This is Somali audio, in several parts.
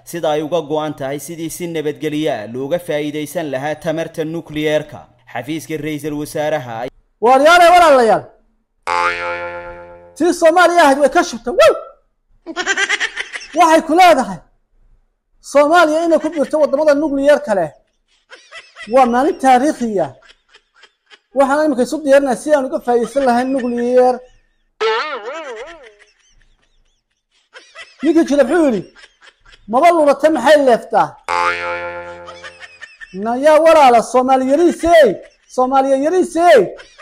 sida ay uga go'an tahay sidii si nabadgelyo ah looga faa'iidaysan lahaa tamarta nukliyeerka xafiiska ra'iisul wasaaraha waaryaale walaalayaal tii soomaaliya ahayd way ka shubtay wow waxay ku leedahay soomaaliya inay ku biirto waddamada nucleyer kale waa maalin taariikhiya waxaan iminka isu diyaarinaya si aan uga faa'iidaysan lahayn nucleyer ninkii jira muxuu yidhi maba lulata maxay leeftaa nayaa walaala soomaali yariisey soomaaliya yariisey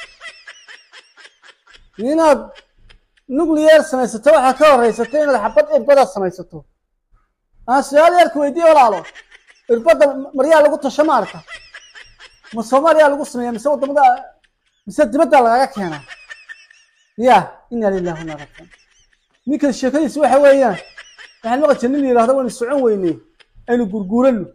inaad nucleyer samaysato waxaa ka horeysata inaad xabad irbada samaysato aan su-aal yarka weydiiye walaalo irbadda maryaa lagu tasho ma arka ma soomaaliya lagu sameeya mise wadamada mise dibadda lagaga keenaa ya ina lillahi wana rajiun ninkan sheekadiisi waxa weeyaan waxaan maqli jir nin la yihahdo waynu socon weyney aynu gurguurano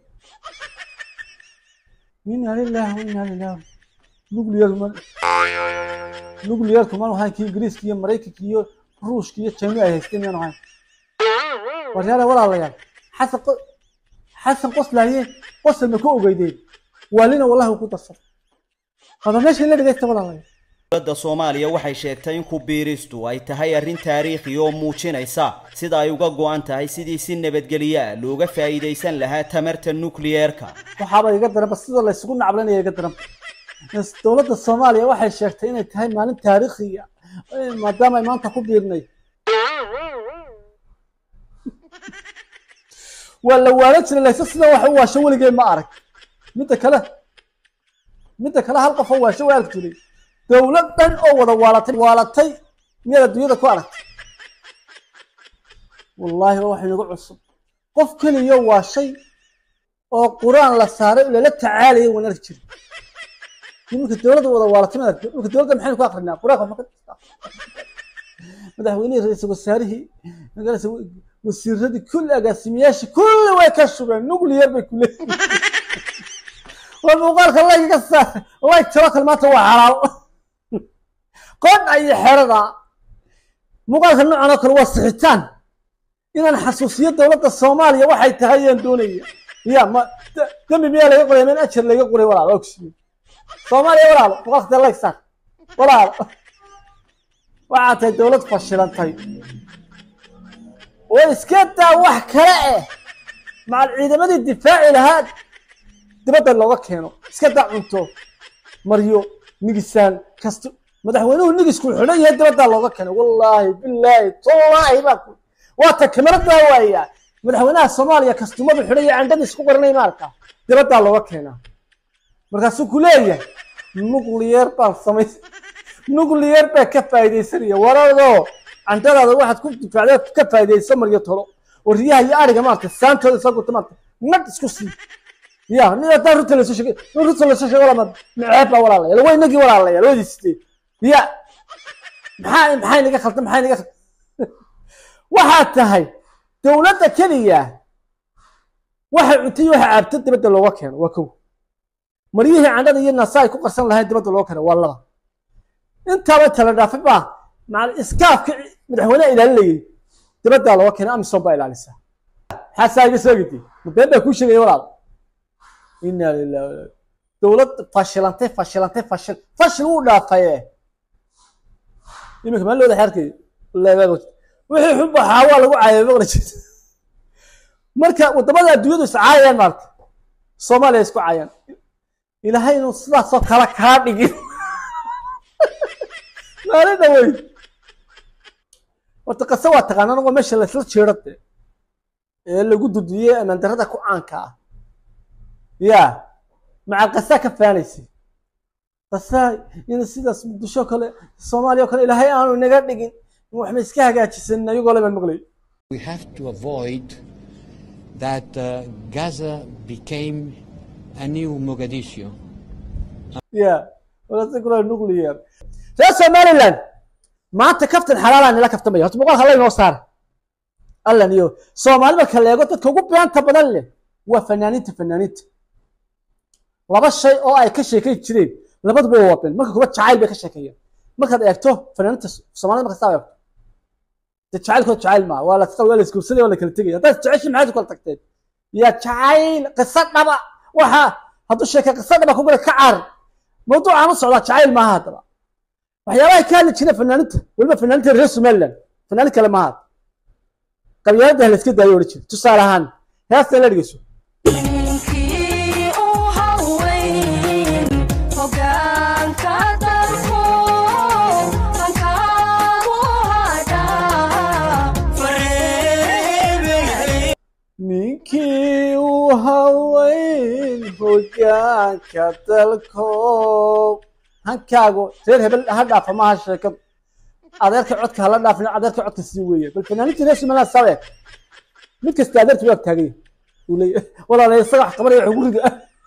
ina lillahi wa ina lillahi nucleyer ma nucleyerku manu ahayn kii ingiriiska iyo maraykanka iyo ruushka iyo china ay haysteen miyaanu ahayn waryaale walaalayaal xasan xasan qoslaaye qosol ma ku ogeydeen waalina wallahi ku darsaday haba meesha la dhegeysta walaalayaal dowladda soomaaliya waxay sheegtay in ku biiristu ay tahay arrin taariikhi oo muujinaysa sida ay uga go'an tahay sidii si nabadgelyo ah looga faa'iidaysan lahaa tamarta nukliyeerka waxaaba iga daranba sida la isugu nacblanaya iga daranba dowladda soomaaliya waxay sheegtay inay tahay maalin taariikhiya maadaama ay maanta ku biirnay waa la waalan jiray layse sida wax u waasho weligee ma arag midda kale midda kale hal qof oo waasho waa arki jiray dowlad dhan oo wada waalatay waalatay miyaad adduunyada ku aragtay wallaahi waa wax inagu cusub qof keliya waa shay oo qur-aan la saaray lala tacaalayay waan arki jiray iminka dowladda wada waalatay ma aragtay iminka dowladda maxaynu ku akrinaa qur-aanka waxma ka madaxweynihii ra-iisul wasaarihii magarasa wasiiradii kulli agaasimayaashii kulli way ka shubeen nucleyer bay ku leeyihin war muuqaalka layga ka saar layg tiro kale maanta waa xalaal qodha iyo xerada muuqaalka noocan oo kale waa sixitaan inaan xasuusiyo dowladda soomaaliya waxay tahay ayaan doonaya ya ma dembi miyaa laga qoraya min ajar laga qoray walaal waa kusiiye soomaaliya walaalo muuqaalka dee layg saar walaalo waxaa tahay dowlad fashilantay oo iska daa wax kale eh macal ciidamadii difaaci lahaa dibadda looga keeno iska daa cunto maryo nigisaan kasto madaxweynuhu nigisku xidhan yahay dibaddaa looga keeno wallaahi bilaahi tallaahi baa ku waa ta kameradaa waaya madaxweynaha soomaaliya kastumadu xidhan yahay candhadii isku qoranay maarka dibaddaa looga keenaa markaasuu ku leeyahay nucleyer baan samay nucleyer baa ka faa'iidaysanaya waradoo candhadaada waxaad ku difaacday ka faa'iidayso maryo tolo oo riyaha iyo ariga maarta saantooda soo gurta maarta nag isku sii ya nin haddaan runta lasoo sheegay nin runta lasoo sheegay walaa maceeb baa walaalayaal waa inagii walaalayaal labadii sideed ya maxaa maxay naga khaldan maxay naga khaldan waxaa tahay dowladda keliya waxay cuntay waxa caabta dibadda looga keeno waa kow maryihii candhada iyo naasa ay ku qarsan lahayn dibadda looga keeno waa laba intaaba tala dhaafay baa macal iskaafka madaxweyneha ilaalinayay dibaddaa looga keena amisom baa ilaalisaa maxaasaa iga soo gidi been baa kuu sheegaya walaal ina lillahi dowlad fashilantay fashilantay fashil fashil wuu dhaafaye iminka maan looda xeerkay wixii xun baxaa waa lagu caayay maqli jirta marka wadamada adduunyadu is caayayaan maarta soomaaliya isku caayaan ilaahay inuu sidaasoo kale kaa dhigin maalin dhawey horta qase waa taqaanaan waa meesha laisla jeero de ee lagu dudiyey amaan darada ku caanka ah ya macal qasaa ka faanaysay qasaa in sidaas muqdisho kale soomaaliya o kale ilaahay aanu inaga dhigin waxma iska hagaajisan ayagoo le baan maqlay We have to avoid that uh, Gaza became a new Mogadishu. ya walaasakula nuclear reer somaliland maanta kaftan xalaalaa nila kaftamaya horta muuqaalka alla inoo saara allan iyo soomaali marka la eego dadka ugu beenta badan leh waa fanaaniinta fanaaniinta laba shay oo ay ka sheekay jireen labaduba waa wadeen marka kuba jacayl bay ka sheekeeyeen markaad eegto fanaaniinta soomaalida marka saa eegto de jacaylkood jacayl maa waa la waa la isguursaday waa la kala tegaya haddaad jeceshin maxaad u kala tagteen ya jacayl qiso dhaba waxa hadduu sheeka qiso dhaba ku gala ka caar mawduucaan u socdaa jacayl maaha haddaba waxyaabaha ka hadli jira fanaaninta weliba fanaaninta reer somaliland fanaanin kale maaha qabyaalada la iska daayo odhan jira tusaale ahaan heesta la dhegeyso ninkii u haweyn hoggaanka dalku hankaagu hadhaa ninkii u haweyn hogaanka dalkoob hankaagu reer hebel ha dhaafa maaha sheekadu adeerka codka hala dhaafin adeerka codka sii weeye bal fanaaninta reer somaliland sabe mid kasta adeerta waa taagay uu leeyahay walaala isaga wax qabanaya wax ugu rida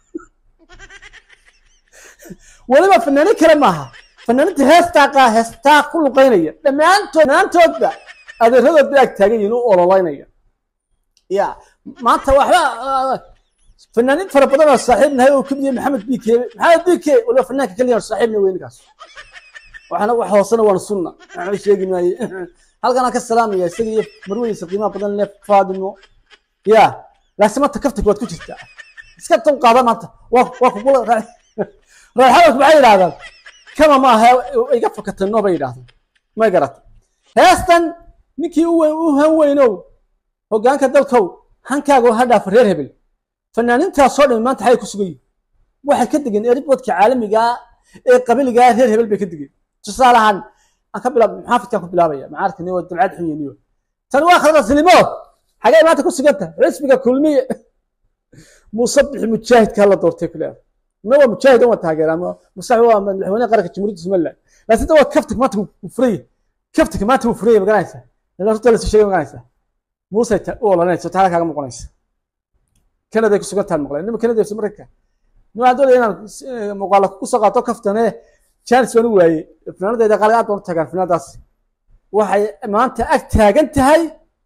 weliba fanaanin kale maaha fanaaninta heestaa qaa heestaa ku luqaynaya dhammaantood dhammaantoodba adeeradood bay ag taagan yihiin u ololaynaya ya maanta waxba fanaanin fara badan oo saaxiib nahay oo kamid yahay maxamed bk maxamed bk waliba fanaanka keliya oo saaxiibna wey ninkaas waxana wax hoosena waana sunna waxba sheegi maaye halkan aan ka salaamaya isaga iyo marwadiisa qiimaha badan le faadimo ya laakiin maanta kaftanka waad ku jirtaa iska dul qaada maanta waa waa kugula raaxadalku maxay yidhahdaan kama ma aha iga fakatay no bay yidhahdaan may garata heestan ninkii u weyn u han weynow hoggaanka dalkow hankaaga ha dhaafa reer hebel fanaanintaasoo dhan maanta xay ku sugan yihin waxay ka degeen eribodka caalamiga ee qabiliga reer hebel bay ka degeen tusaale ahaan aan ka bilaab maxaafidkaan ku bilaabaya macaarkani waa dabcad xun yeniyo tani waa khalada silimo xagee maanta ku suganta xisbiga kulmiye muuse bixi mujaahidka la doortay ku leedahay ma waa mujaahid waa taageera ma musax waa madaxweyne qaranka jamhuuriyadda somaliland laakiin waa kaftig maanta wuu furaya kaftiga maanta wuu furaya maganaysa ila horta la soo sheegay maganaysa muuse ta u olanaysa taala kaaga muuqanaysa kanada ku sugan tahay maqlay nima kanada iyo mareykanka nima aan doonaya inaan muuqaala ku soo qaato kaftane chance waan u waayey finaanadeeda qaaliga aad baan u tagaan finaanadaas waxay maanta ag taagan tahay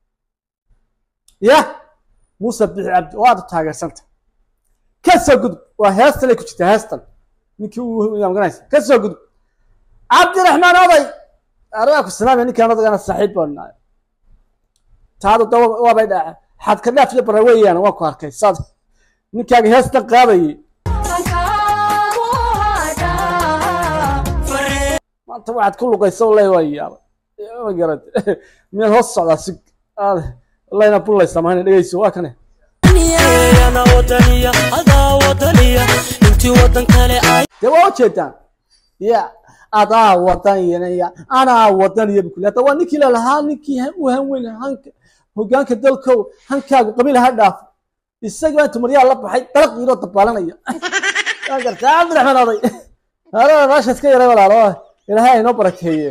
ya muuse bixi cabdi oo aad u taageersanta ka soo gudub waa heestan ay ku jirtaa heestan ninkii uu maganaysa ka soo gudub cabdiraxmaan oday aragaa ku salaamaya ninkaan odagana saaxiib baan nahay taadu da waabay dhaca xad ka dhaaf iyo bara weeyaan waan ku arkay saad ninkaaga heestan qaadayay hankaagu hadhaa maanta waxaad ku luqaysa wallahi waa yaaba ma garad miyaad hoos socdaa si aad wallahina bullaysa mahayna dhegeyso waa kane ana wadaniya adaa wadaniya intii wadan kale ay dee waa ujeedaan ya adaa wadanyanaya anaa wadanaya bukuli hadda waa ninkii lalahaa ninkii u hanweyn hanka hogaanka dalkow hankaagu qabiil ha dhaafo isagii baa intuu maryaa la baxay dalaq yiroo dabaalanaya waa gartaa cabdiraxmaan oday haalada meesha iska yaray walaalo ilaahay aynoo barakeeye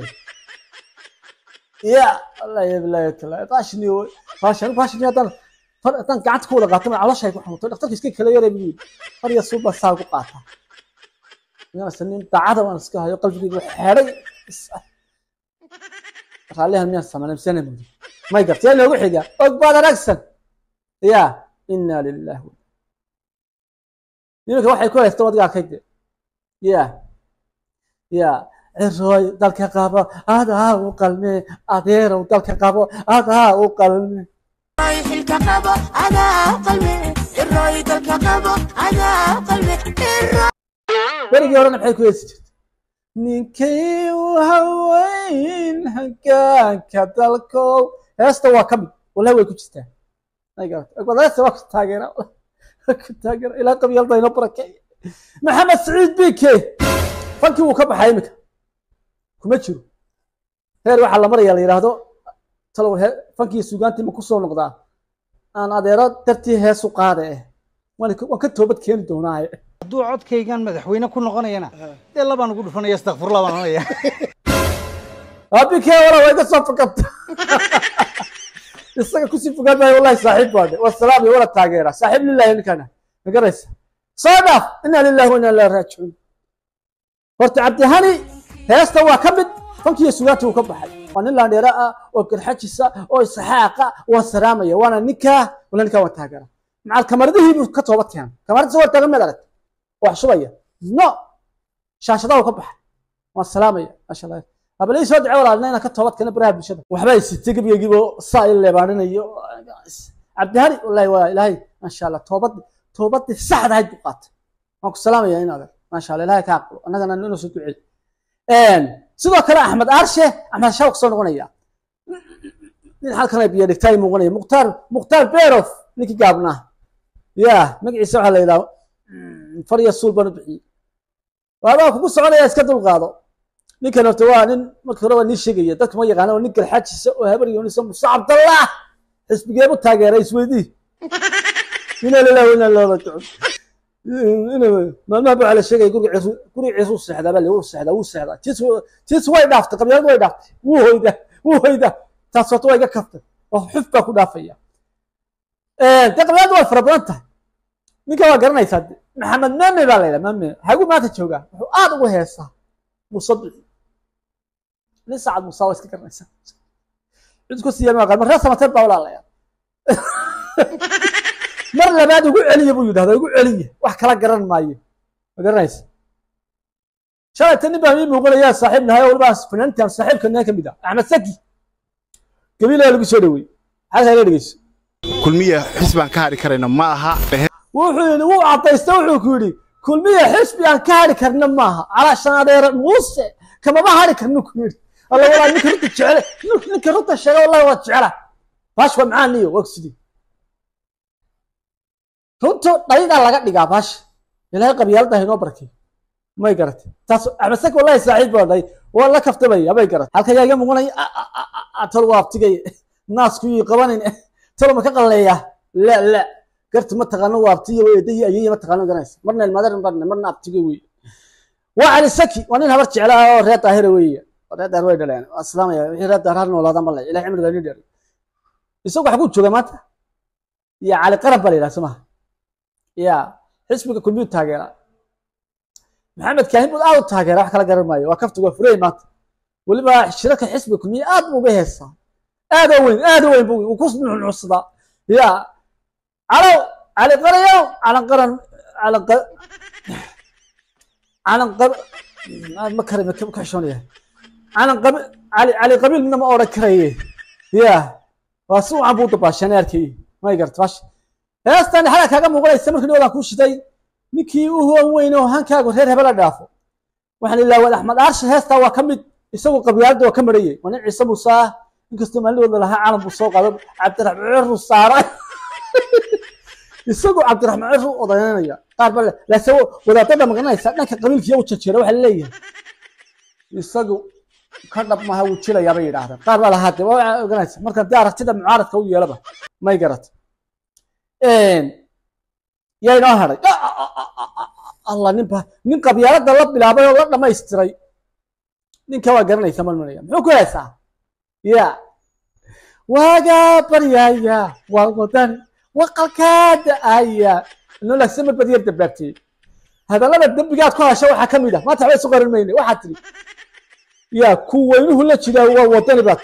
ya wallahi bilahi taala baashni baashan baashni haddaan far haddaan gacanta ku wada qaato ma caloshay ku xanuuntay dhakhtarka iska kala yaray buu yidhi far iyo suuba saa ku qaata inaan nin daacada waan iska hayo qalbigayga xeeday raallihan miyaan samaynay misana mudi may gartay yaa noogu xiga og baad aragsan ya inna lillahi wa nimanka waxay ku haysta wadiga arkayde ya ya cirooy dalka qabo adaa u qalme adeerow dalka qabo adaa u qalme xilka qabo adaa qalme irooy dalka qabo adaa qalme irooy berigii horena maxay ku heesi jirtay ninkii u haweyn hagaanka dalkow heesta waa ka mid wallahi way ku jirtaa heesta waa ku taageera ku taageera ilaa qabyaalda inoo barakay maxamed saciid bike fankii wuu ka baxay iminka kuma jiro heer waxaa la maraya la yidhaahdo talow he- fankii sugaantii ma kusoo noqdaa aan adeero dartii heesu qaada eh waan ka- waan ka toobad keeni doonaaye hadduu codkaygan madaxweyne ku noqonayana dee labaan ugu dhufanaya astakfirullah baan oranaya abike wala way ka soo fakabta isaga kusii fogaan maayo wallahi saaxiib baade wasalaam iyo wala taageera saaxiib lillahi ninkana ma garaysa soo dhaaf inna lillahi wa inna ilaihi raajicuun horta cabdihani heesta waa ka mid fankiiyo sugaanta wuu ka baxay waa nin laandheera ah oo garxajisa oo isaxaaqa waa salaamaya waana ninkaa wala ninkaa waa taageera macal kamaradihii buu ka toobad keenay kamaradiisa waa taagan mid arag wax shubaya no shaashadaha wuu ka baxay waan salaamaya maasha allah habalii soo ducee walaalna inaan ka toobad keena baraha bulshada waxba ay sitay gebigeygiibo saa i leebaaninayo cabdihani wallahi waa ilaahay maasha allah toobad toobadii saxda ahayd buu qaatay waan ku salaamaya in adeer maasha allah ilaahay ka aqbalo annagana inuu soo ducey sidoo kale axmed aarshe axmed shaw kasoo noqonaya nin halkan ay biyo dhigtay muuqanaya mukhtaar mukhtaar berof ninkii gaabnaa ya magaciisa waxaa la yidhaha farya suul baan u bixiyey waabaa kugu soconaya iska dulqaado ninkan horta waa nin marka hore waa nii sheegaya dadka ma yaqaana waa nin galxaajisa oo habar yoonisa muuse cabdallah xisbigeebu taageeray isweydii ina lilah ina loo rajicuun maalmaha baa la sheegaya guriga ciisu guriga ciisu seexdaa baa wuu seexdaa wuu seexdaa tiis tiis way dhaaftay qabyaaladu way dhaaftay wuu hoyda wuu hoyda taas horta waa iga kaftay oo xuf baa ku dhaafaya dee qabyaaladu way fara badan tahay ninka waa garanaysaa de maxamed mame baa la yidhaha mame hagu maanta joogaa wuxuu aad ugu heesaa muuse bici nin saacad muuse waa iska garanaysaa cid ku siiya ma mar reer samateed baa walaalaya mar labaad ugu celiya buu yidhahda ugu celiya wax kala garan maayo ma garanaysa shalayta nin baa ii muuqanayaa saaxiib nahay oo waliba fanaantan saaxiibka nin ka mid ah axmed saki gabiilaa lagu soo dhaweeyey halkaa ila dhegeyso kulmiya xisbaan ka hadhi karayna ma aha wuxuu yidhi wuu cadaysta wuxuu ku yidhi kulmiya xisbi aan ka hadhi karna maaha calaashan adeere muuse kamama hadhi karna ku yidhi alla walaa ninka runta jecele ninka runta sheega wallahi waa jecela baash waa macaan niyo waa sidii runtu dhaydaa laga dhigaa baasha ilaahay qabyaalada inoo barkay may garatay taas axmed sak wallahi saaxiib baa dhahay waa la kaftamaya may garatay halka yaa iga muuqanaya tol waa abtigay naasku ii qabanin tolo ma ka qalleeya la la garta ma taqaano waa abtiya wey eedahi ayaya ma taqaano garanaysa marna ilmaadar barne marna abtiga wey waa cali saki waa nin habar jeclaa oo reer daahira weeye reer daahir way dhaleen waa islaamaya wixii reer daahir har noolaada ma le ilahay cimriga ni dheer isagu waxa ku jooga maanta ya cali qarab baa la yidhaha somaha ya xisbiga kulmiyuu taageera maxamed kaahin buu aad u taageera wax kala garan maayo waa kaftigu waa furey maanta weliba shirarka xisbiga kulmiya aad buu uga heesaa aad oo weyn aad oo weyn buu ku nuxnuxsadaa ya calow cali qarayow calan qaran calan qa calan qab ma kare ma ka xishoonaya calan qabi cali cali qabiil midna ma odhan karaye ya waa si wacan buu dabaashan arkay may garta bash heestan xalaa kaaga muuqanaysa markii dhawdaan kuu shiday ninkii u huwan weyn oo hankaagu reer hebela dhaafo waxaan ilaa wad axmed aarsha heestaa waa ka mid isagu qabyaalada waa ka marayay waa nin ciise muuse ah inkastoo maalidooda lahaa calan buu soo qaado cabdiraxmaan ciru saara isagu cabdiraxmaan ciru odaynanaya qaar ba laase wadaadada magaranaysa dhanka qabiilkiya u jajeera waxaa leeyahay isagu ka dhab maha wuu jilayaa bay yidhaahdeen qaar baa lahaa de waa oganaysa marka dee aragtida mucaaradka u yeelaba may garata yaa inoo hadhay allah ninba nin qabyaalada la bilaabay oo la dhamaystiray ninka waa garanaysa malmanaya muxuu ku heesaa ya waagaa baryaya waa wadan waqalkaada aya nolagsa mar bad yar dambaabtiyey hadallada dembigaad ku hasha waxaa ka mid ah maanta waxba isu qarin mayne waxaad tidhi ya ku weynuhu la jiraa waa wadani baad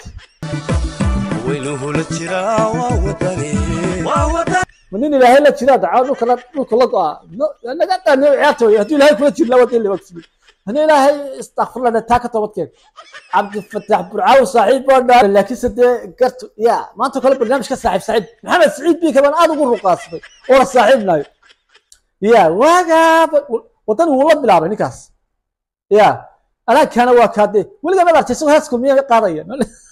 ma nin ilaahay la jiraa dacawa dhulka la dhulka la go-a naga dhaaniyo ciyaarta wey hadduu ilaahay kula jiri laa wadani lama kusmi haddii ilaahay istakfirlana taa ka toobadkeen cabdifatax burcaawi saaxiib baa dhaa laakiinse dee gartu ya maanta kale barnaamijka saaxiib saaxiib maxamed saciid biika baan aad ugu ruqaasmay oo la saaxiibnayo ya waagaaba wadani wuu la bilaabay ninkaas ya anaagkana waa kaadee weligaa mad artay isagoo hees kulmiya qaadaya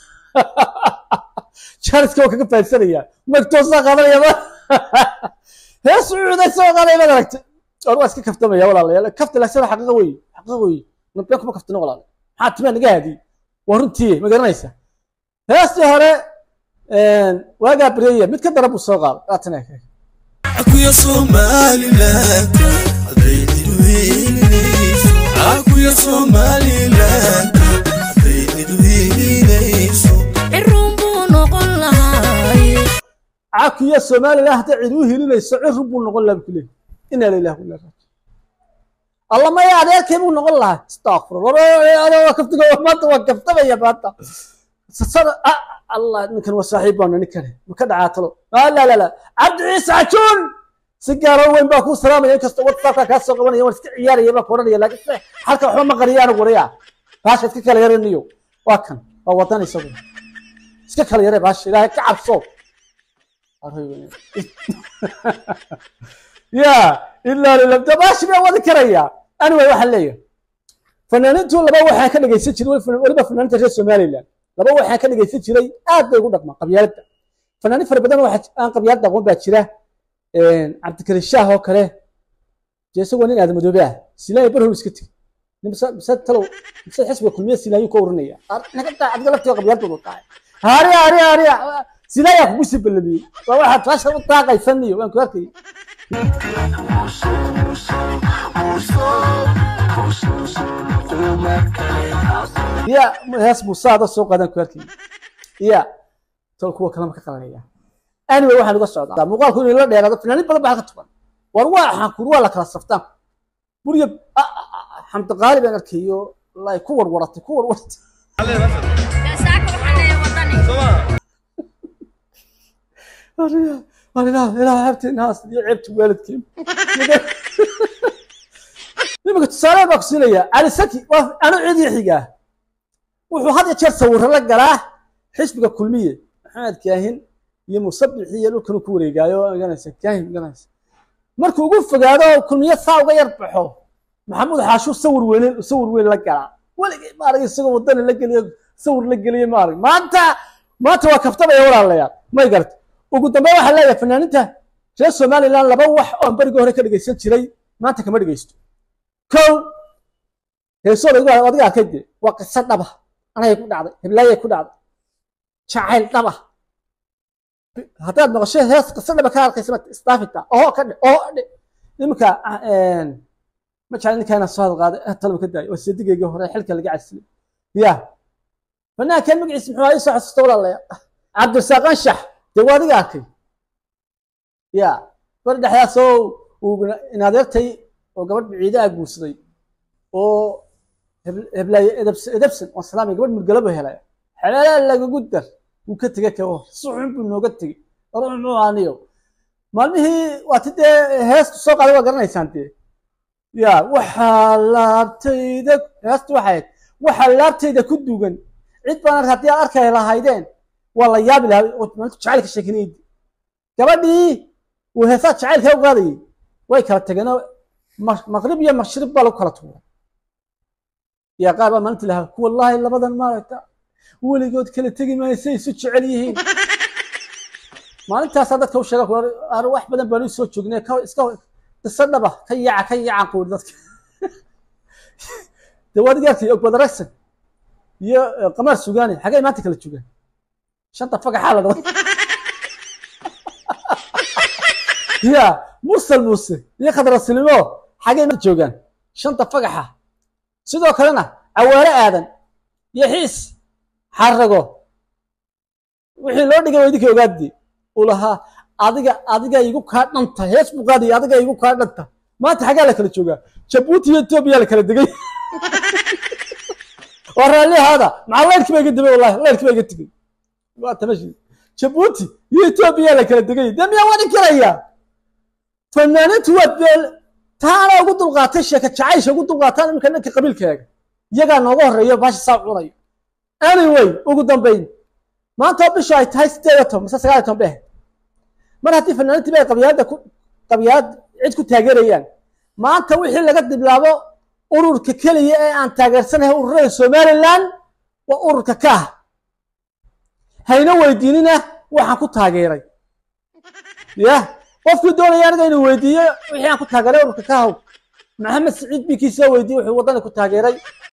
jaariska waa kaga fahansanaya magtoosaa qaadanaya hees cuuda isagoo qaadaya mad aragtay or waa iska kaftamaya walaalayaal kafta laakiin xaqiiqa wey xaqiiqa wey nabeen kuma kaftino walaal maxaa timaa naga haadiyey waa runtii ma garanaysa heestii hore waagaa baryaya mid ka dara buu soo qaaday waatan akuya somaliland haddaynidu hiilinayso akuya somaliland haddaynidu hiilinayso cirun buu noqon lahaay cakiya somaliland hadday cid u hilinayso cirun buu noqon lahaa buu leeyahay inaa lilah ila raaji alla maya adeerkay buu noqon lahaa istakfirullah kaftiga maanta waa kaftamaya maanta sasada allah ninkan waa saaxiib baana ninkane ma ka dhacaatalo la la la cabdi ciise cajuun si gaaro weyn baa kuu salaamaya inkastoo whatsappka kaa soo qabanaya waan iska ciyaaraya baa ku odhanaya laakiin se halka waxba ma qariya anigu waraya baasha iska kala yaraniyo waa kan waa wadan isagu iska kala yare baasha ilaahay ka cabso ya ilaa lilabda baashi baa wadi karaya anyway waxaan leeyahay fanaaniintu laba waxaa ka dhegaysan jiray weliba fanaaniinta reer somaliland laba waxaa ka dhegaysan jiray aad bay ugu dhaqmaan qabyaaladda fanaaniin fara badan waxa aan qabyaalad aqoon baa jira cabdikari shaah oo kale dee isagoo nin aadamadoobe ah silaayo barhow iska tegi mise talow mise xisbiga kulmiye silaayo ka oranaya naga taa adiga laftiga qabyaaladoodu tahay haariya haariya haariya silaayaa kugu sii ballamiyey waa waxaad faasha u taaqaysaniyo waan ku arkayay ya hees muusaada soo qaadan ku arkayay ya tol kuwa kalema ka qalanaya anyway waxaan uga socdaa muuqaalku inay la dheeraado fanaaniin badan baa halka tukan war waa xankur waa la kala saftaan buriya xamdi qaali baan arkayo wallahi ku warwaratay ku warwaratay ilaah habteenaas iyo ceebta waalidkeen nimanka tusaale baa ku siinaya cali saki waa anu cidi xigaa wuxuu had iyo jeer sawirro la galaa xisbiga kulmiye maxamed kaahin iyo musabixi iyo dhulkan ku wareegaayo ganaysa kaahin ganaysa markuu ugu fogaado kulmiye saa uga yar baxo maxamuud xaashuu sawir weyn sawir weyn la galaa weligay maarag isagoo wadana la geliyo sawir la geliyo maarag maanta maanta waa kaftabaya walaalayaal may garta ugu dambeyn waxaa leeyahay fanaaniinta reer somaliland laba wax oo berigii hore ka dhegaysan jiray maanta kama dhegaysto kow heesooda igu adiga arkay dee waa qiso dhaba anagay ku dhacday heblaayay ku dhacday jacayl dhaba haddaad maqasho hees qiso dhaba ka arkaysa isdaafita oho ka dhe oho dhe iminka ma jecla ninkaana soo hadal qaaday talaba ka daayay waa sadigaygii hore xilka laga casilay ya fanaankan magaciisa muxuu ahaa isoo xasuusta walaalaya cabdirasaaq anshax dee waa adiga arkay ya bari dhexdaasoo uu inadeertay oo gabadh biciidaha guursaday oo heblaaye edebsan oo salaamay gabadh murgalaba helay xeelaa lagagu dar wuu ka tegey ka si xun buu nooga tegey ruux muxuu aaniyo maalmihii waati dee heestu soo qaaday waa garanaysaan dee ya waxaa laabtayda heestu waxay ahayd waxaa laabtayda ku dugan cid baan haddii aad arkay lahaydeen waa la yaabi lahaa maalintu jacaylka sheekinaydi gabadhii uu heesaa jacaylka u qaadayay way kala tageenoo maqrib iyo maqshrib baa lagu kala tuuray yaa qaar baa maalintii lahaa wallaahi labadan maaragta weligood kala tegi maayo say isu jecel yihiin maalintaasaa dadka u sheega ar wax badan baanu soo joognay iska qiso dhaba ka yaaca ka yaacan quuri dadka dee waad gaartay ogbadaragsan iyo qamaar sugaani xagay maanta kala joogaan shanta fagaxaa la dhada ya mursal muuse iyo khadrasilimo xagay maanta joogaan shanta fagaxa sidoo kalena cawaare aadan iyo xiis xarago wixii loo dhigay waa idinka ogaadi uu lahaa adiga adiga igu kaa dhanta hees buu qaadaya adiga igu kaa dhanta maanta xaggaa la kala joogaa jabuuti iyo etoobiya la kala degay waa raallihaada maxaa leyrkii baa iga dibay wallahi leyrkii baa iga tegey waa tamashi jabuuti iyo etoobiya la kala degay dee miyaa wadi karaya fanaaniintu waa beel taana ugu dulqaatay sheeka jacaysha ugu dulqaataan iminka ninka qabiilkaaga iyagaa nooga horreeyo baasha saa cunayo anyway ugu dambayn maanta oo bishu ay tahay sideed iyo toban mise sagaal iyo toban bay ahayd mar haddii fanaaniintii bay qabyaalada ku qabyaalad cid ku taageerayaan maanta wixii laga diblaabo ururka keliya ee aan taageersanahay ururada somaliland waa ururka ka ah hayna weydiinina waxaan ku taageeray ya qofkii doonaya aniga inuu weydiiyo wixii aan ku taageeray ururka ka haw maxamed siciid bikiisa weydiiyey wuxuu waddani ku taageeray